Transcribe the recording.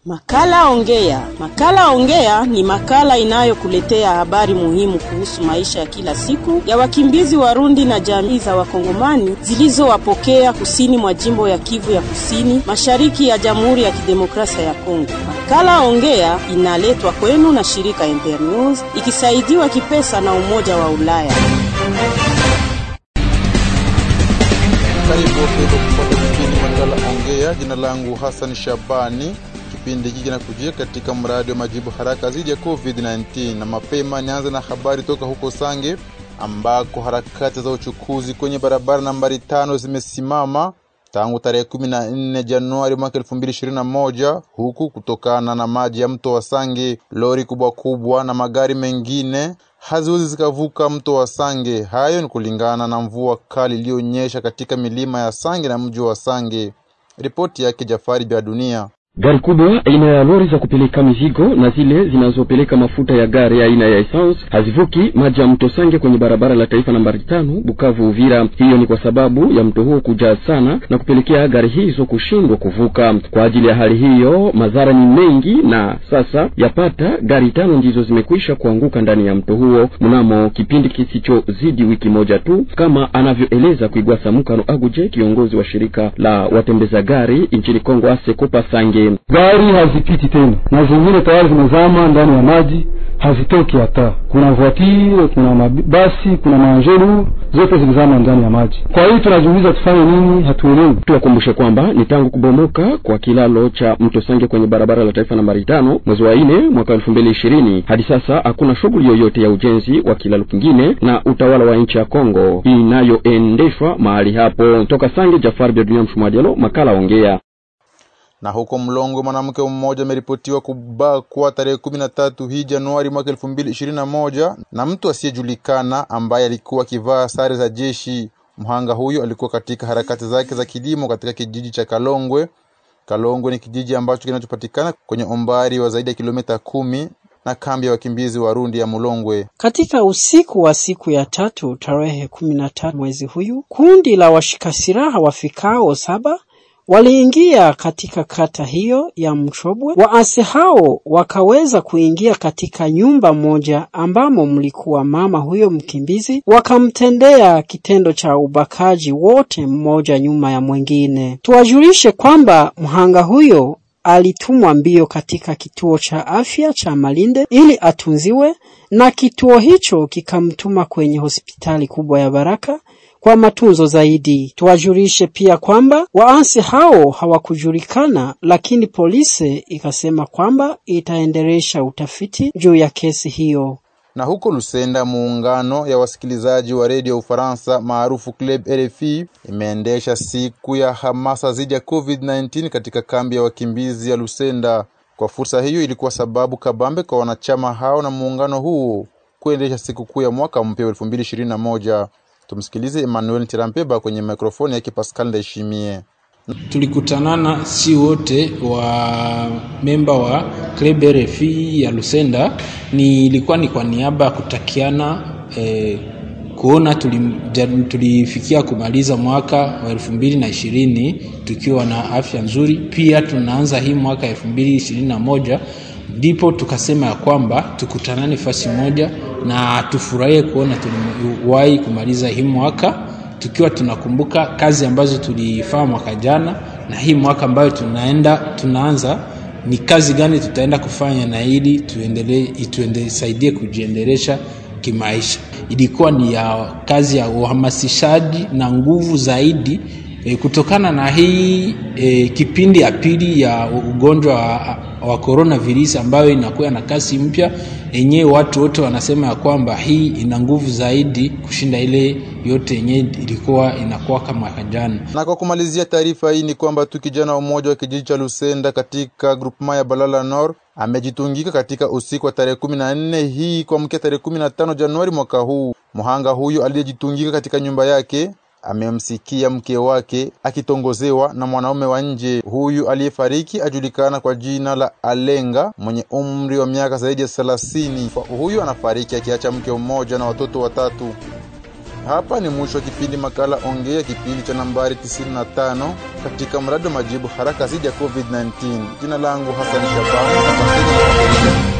Makala Ongea. Makala Ongea ni makala inayokuletea habari muhimu kuhusu maisha ya kila siku ya wakimbizi Warundi na jamii za Wakongomani zilizowapokea kusini mwa jimbo ya Kivu ya Kusini, mashariki ya Jamhuri ya Kidemokrasia ya Kongo. Makala Ongea inaletwa kwenu na shirika Internews ikisaidiwa kipesa na Umoja wa Ulaya. Karibu wapendwa kupata kipindi makala Ongea. Jina langu Hassan Shabani. Kipindi hiki kinakujia katika mradi wa majibu haraka dhidi ya COVID-19, na mapema nianze na habari toka huko Sange ambako harakati za uchukuzi kwenye barabara nambari tano zimesimama tangu tarehe 14 Januari mwaka 2021, huku kutokana na maji ya mto wa Sange, lori kubwa kubwa na magari mengine haziwezi zikavuka mto wa Sange. Hayo ni kulingana na mvua kali iliyonyesha katika milima ya Sange na mji wa Sange. Ripoti yake Jafari Bya Dunia. Gari kubwa aina ya lori za kupeleka mizigo na zile zinazopeleka mafuta ya gari aina ya essence hazivuki maji ya mto Sange kwenye barabara la taifa nambari tano Bukavu Uvira. Hiyo ni kwa sababu ya mto huo kujaa sana na kupelekea gari hizo kushindwa kuvuka. Kwa ajili ya hali hiyo, madhara ni mengi, na sasa yapata gari tano ndizo zimekwisha kuanguka ndani ya mto huo mnamo kipindi kisichozidi wiki moja tu, kama anavyoeleza Kuigwasa Mukano Aguje, kiongozi wa shirika la watembeza gari nchini Kongo Asekopa Sange. Gari hazipiti tena na zingine tayari zimezama ndani ya maji, hazitoki hata. Kuna voitire, kuna mabasi, kuna maangelu, zote zilizama ndani ya maji. Kwa hiyo tunajiuliza tufanye nini? Hatuelewi. Tuwakumbushe kwamba ni tangu kubomoka kwa kilalo cha mto Sange kwenye barabara la taifa nambari tano mwezi wa nne mwaka elfu mbili ishirini hadi sasa hakuna shughuli yoyote ya ujenzi wa kilalo kingine na utawala wa nchi ya Kongo inayoendeshwa mahali hapo. Toka Sange, Jafar Bia Mshumadialo, makala Ongea na huko Mlongo mwanamke mmoja ameripotiwa kubakwa tarehe kumi na tatu hii Januari mwaka elfu mbili ishirini na moja na mtu asiyejulikana ambaye alikuwa akivaa sare za jeshi. Mhanga huyo alikuwa katika harakati zake za kilimo katika kijiji cha Kalongwe. Kalongwe ni kijiji ambacho kinachopatikana kwenye umbali wa zaidi ya kilomita kumi na kambi ya wakimbizi Warundi ya Mulongwe. Katika usiku wa siku ya tatu tarehe kumi na tatu mwezi huyu, kundi la washika silaha wafikao saba waliingia katika kata hiyo ya Mchobwe. Waasi hao wakaweza kuingia katika nyumba moja ambamo mlikuwa mama huyo mkimbizi, wakamtendea kitendo cha ubakaji, wote mmoja nyuma ya mwingine. Tuwajulishe kwamba mhanga huyo alitumwa mbio katika kituo cha afya cha Malinde ili atunziwe, na kituo hicho kikamtuma kwenye hospitali kubwa ya Baraka kwa matunzo zaidi. Tuwajulishe pia kwamba waasi hao hawakujulikana, lakini polisi ikasema kwamba itaendelesha utafiti juu ya kesi hiyo. Na huko Lusenda, muungano ya wasikilizaji wa redio ya Ufaransa maarufu Club RFI imeendesha siku ya hamasa dhidi ya COVID-19 katika kambi ya wakimbizi ya Lusenda. Kwa fursa hiyo, ilikuwa sababu kabambe kwa wanachama hao na muungano huo kuendesha sikukuu ya mwaka mpya wa 2021. Tumsikilize Emmanuel Tirampeba kwenye mikrofoni yake Pascal Ndaishimie. Tulikutanana si wote wa memba wa Club RFI ya Lusenda, ni ilikuwa ni kwa niaba ya kutakiana eh, kuona tulifikia kumaliza mwaka wa elfu mbili na ishirini tukiwa na afya nzuri. Pia tunaanza hii mwaka elfu mbili ishirini na moja ndipo tukasema ya kwamba tukutanane fasi moja na tufurahie kuona tuliwahi kumaliza hii mwaka tukiwa tunakumbuka kazi ambazo tulifanya mwaka jana, na hii mwaka ambayo tunaenda tunaanza ni kazi gani tutaenda kufanya, na ili tuendelee itusaidie kujiendelesha kimaisha. Ilikuwa ni ya kazi ya uhamasishaji na nguvu zaidi e, kutokana na hii e, kipindi ya pili ya ugonjwa wa, wa coronavirus ambayo inakuwa na kasi mpya yenyewe, watu wote wanasema ya kwamba hii ina nguvu zaidi kushinda ile yote yenyewe ilikuwa inakuwa kama jana. Na kwa kumalizia taarifa hii ni kwamba tu kijana mmoja wa kijiji cha Lusenda katika groupement ya Balala Nord amejitungika katika usiku wa tarehe kumi na nne hii kuamkia tarehe kumi na tano Januari mwaka huu. Mhanga huyu aliyejitungika katika nyumba yake amemsikia mke wake akitongozewa na mwanaume wa nje. Huyu aliyefariki ajulikana kwa jina la Alenga mwenye umri wa miaka zaidi ya thelathini. Huyu anafariki akiacha mke mmoja na watoto watatu. Hapa ni mwisho wa kipindi makala Ongea, kipindi cha nambari 95 katika mradi wa majibu haraka dhidi ya COVID-19. Jina langu Hassan Shabani. Asanteni.